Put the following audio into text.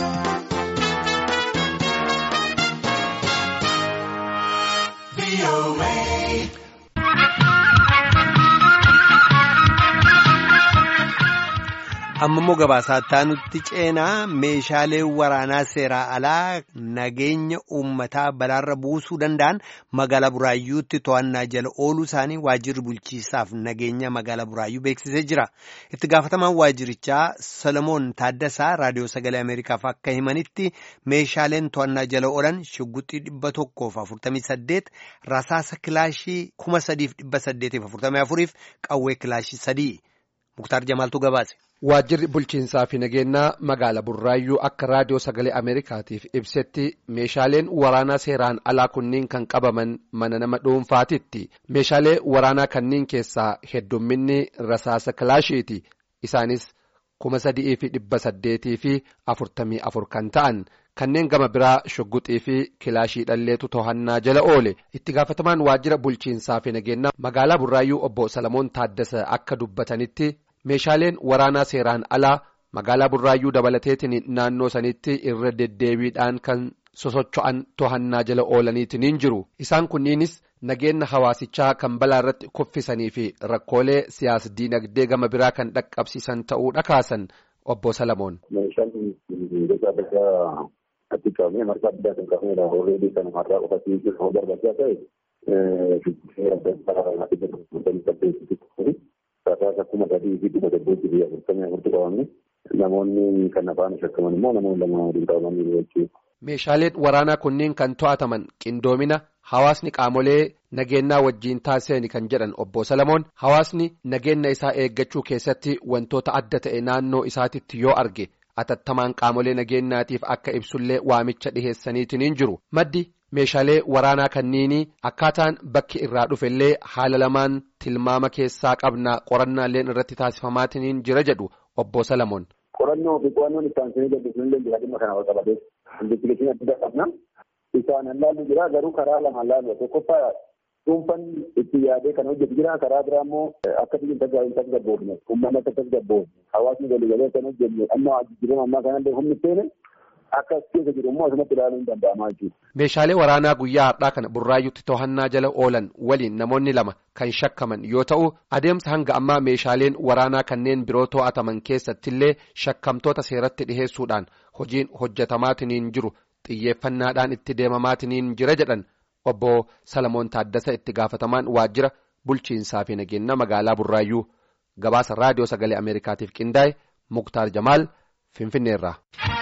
Amma gabaasaa nutti ceenaa meeshaalee waraanaa seeraa alaa nageenya uummataa balaarra buusuu danda'an magaalaa Buraayyuutti to'annaa jala ooluu isaanii waajjirri bulchiisaaf nageenya magaalaa Buraayyuu beeksisee jira. Itti gaafatamaan waajjirichaa Solomoon Taaddasaa Raadiyoo Sagalee Ameerikaaf akka himanitti meeshaaleen to'annaa jala oolan shugguxii dhibba tokkoof afurtamii saddeet rasaasa kilaashii kuma sadiif dhibba saddeetiif afurtamii afuriif qawwee kilaashii sadii. Muktaar Jamaaltu gabaase. Waajjirri bulchiinsaa fi nageenyaa magaala Burraayyuu akka raadiyoo sagalee Ameerikaatiif ibsetti meeshaaleen waraanaa seeraan alaa kunniin kan qabaman mana nama dhuunfaatitti. Meeshaalee waraanaa kanniin keessaa heddumminni rasaasa kilaashiiti. Isaanis kuma sadii fi dhibba saddeetii fi afurtamii afur kan ta'an. Kanneen gama biraa shugguxii fi kilaashii dhalleetu to'annaa jala oole. Itti gaafatamaan waajjira bulchiinsaa fi nageenyaa magaalaa Burraayyuu obbo Salamoon Taaddasa akka dubbatanitti. meeshaaleen waraanaa seeraan alaa magaalaa burraayyuu dabalateetiin naannoo sanitti irra deddeebiidhaan kan sosocho'an to'annaa jala oolaniitiin jiru isaan kunniinis nageenya hawaasichaa kan balaa irratti kuffisanii fi rakkoolee siyaas diinagdee gama biraa kan dhaqqabsiisan ta'uu dhakaasan obbo Salamoon. Meeshaan gosa adda addaa itti qabamee marga addaa kan qabamedha. Horreebii kan marraa qofatii jiru barbaachisaa ta'e rasaasa kuma sadii fi dhibba saddeetii fi afurtamii afurtu qabamne namoonni kan afaan shakkaman immoo namoonni lama waliin qabamanii jechuudha. Meeshaaleen waraanaa kunniin kan to'ataman qindoomina hawaasni qaamolee nageenyaa wajjiin taasisanii kan jedhan obbo Salamoon hawaasni nageenya isaa eeggachuu keessatti wantoota adda ta'e naannoo isaatitti yoo arge atattamaan qaamolee nageenyaatiif akka ibsullee waamicha dhiheessaniitiin jiru maddi. meeshaalee waraanaa kanniinii akkaataan bakki irraa dhufellee haala lamaan tilmaama keessaa qabna qorannaalleen irratti taasifamaatiin jira jedhu obbo Salamoon. Qorannoo fi qo'annoon isaansanii gaggeessuun illee dhimma kana wal qabatee investigatiin adda qabna. Isaan hallaallu jira garuu karaa lama hallaallu tokkoffaa dhuunfaan itti yaadee kan hojjetu jira karaa biraa immoo akka biyyi tasgabboofne uummanni akka tasgabboofne hawaasni walii galee kan hojjenne amma jijjiirama ammaa kanallee humni seene akka keessa jiru immoo asumatti ilaaluun ni danda'ama jechuudha. Meeshaalee waraanaa guyyaa har'aa kana burraayyuutti to'annaa jala oolan waliin namoonni lama kan shakkaman yoo ta'u adeemsa hanga ammaa meeshaaleen waraanaa kanneen biroo to'ataman keessattillee shakkamtoota seeratti dhiheessuudhaan hojiin hojjetamaatiin jiru xiyyeeffannaadhaan itti deemamaatiin jira jedhan obbo Salamoon Taaddasa itti gaafatamaan waajjira bulchiinsaa fi nageenya magaalaa burraayyuu gabaasa raadiyoo sagalee Ameerikaatiif qindaa'e Muktaar Jamaal Finfinneerraa.